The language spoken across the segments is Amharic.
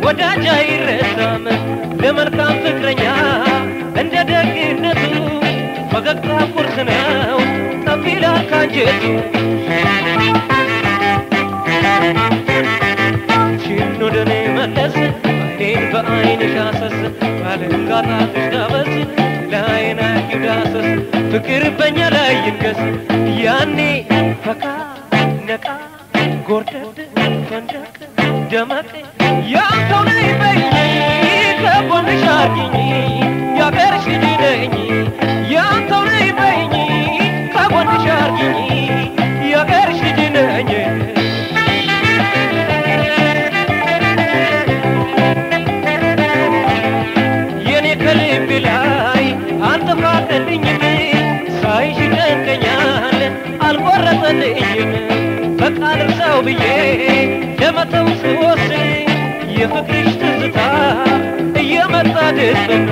ወዳጅ አይረሳም ለመልካም ፍቅረኛ እንደ ደግነቱ ፈገግታ ቁርስ ነው ጠብ ይላል ካንጀቱ ችን ወደ እኔ መለስ አይኔን በአይንሽ አሰስ ባለንጋጣትሽ ዳበስ ለአይን አርጊው ዳሰስ ፍቅር በእኛ ላይ ይንገስ ያኔ ፈካ ነቃ ጎርደድ ፈንደቅ ደመቅ ያንተው ነኝ በይኝ ከጎንሽ አርጊኝ ያገርሽ ልጅ ነኝ ያንተው ነኝ በይኝ ከጎንሽ አርጊኝ ያገርሽ ልጅ ነኝ የኔ ከልብ ላይ አልተፋቀልኝም ሳይሽ ይጨንቀኛል አልቆረጠልኝም በቃ ልርሳው ብዬ ለመተው ስወስን የፍቅርሽ ትዝታ እየመጣ ድፍን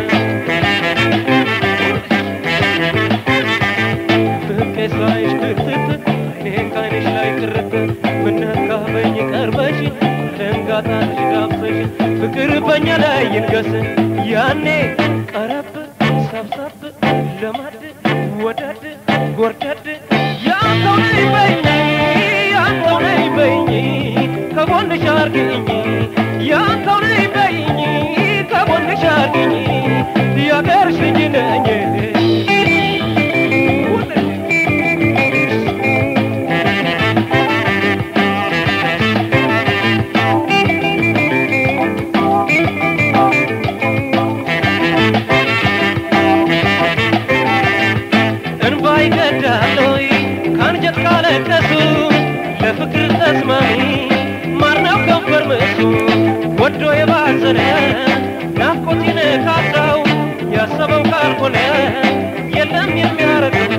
ፍቄ ሳይሽ ክትት አይኔን ካይንሽ ላይ ቅርት ምነካበኝ ቀርበሽ ደንጋጣሽ ዳብሰሽ ፍቅር በእኛ ላይ ይንገስ ያኔ ቀረብ ሰብሰብ ለማድ ወደድ ጎርደድ ያንተው ነኝ በይኝ ያንተው ነኝ በይኝ ከጎንሽ አርግኝ ያንተው ነኝ በይኝ ከጎንሽ አርግኝ ያገርሽ ልጅ ነኝ እንባ ይቀዳለይ ከአንጀት ካለቀሱ ለፍቅር ተስማሚ ማርናው ከንፈር ምሱ ወዶ የባዘነ ናፍቆት ይነካካው ያሰበው ካልሆነ የለም የሚያረገው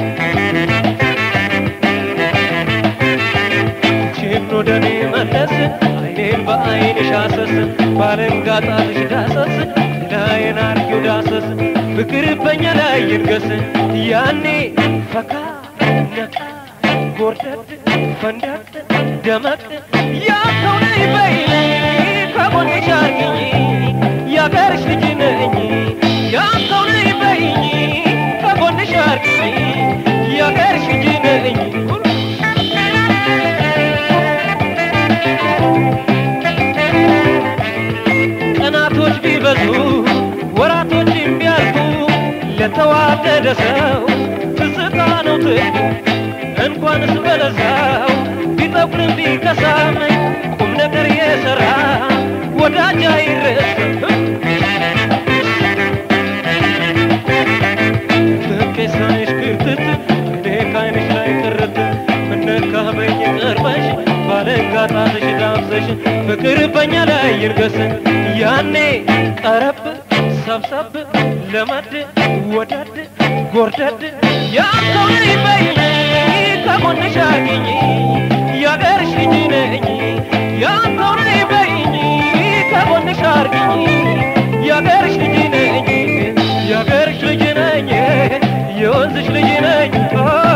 ችን ወደ እኔ መለስ አይኔን በአይንሽ አሰስ ባለንጋጣትሽ ዳሰስ ላይን አርጊው ዳሰስ ፍቅር በእኛ ላይ ይንገስ ያኔ ፈካ ነቃ ጎርደድ ፈንደቅ ደመቅ ያንተው ነኝ በይኝ ከጎንሽ አርጊኝ ያገርሽ ልጅ ነኝ ያንተው ነኝ በይኝ ከጎንሽ አርጊኝ ያገርሽ ልጅ ነኝ ቀናቶች ቢበዙ ወራቶችም ቢያልፉ ለተዋደደ ሰው ትዝታ ነው ትርፉ እንኳንስ በለዛው ቢጠቁርም ቢከሳም ቁም ነገር የሰራ ወዳጅ አይረሳም ፍቄ ሳይሽ ክርትት እኔ ካይንሽ ላይ ቅርት ምነካበኝ ቀርበሽ ባለንጋጣትሽ ዳብሰሽ ፍቅር በእኛ ላይ ይርገስ ያኔ ቀረብ ሰብሰብ ለመድ ወደድ ጎርደድ ያንተው ነኝ በይኝ ከጎንሽ አግኝ ያገርሽ ልጅ ነኝ ያንተው ነኝ በይኝ ከጎንሽ አርግኝ ያገርሽ ልጅ ነኝ ያገርሽ ልጅ ነኝ የወንዝሽ ልጅ ነኝ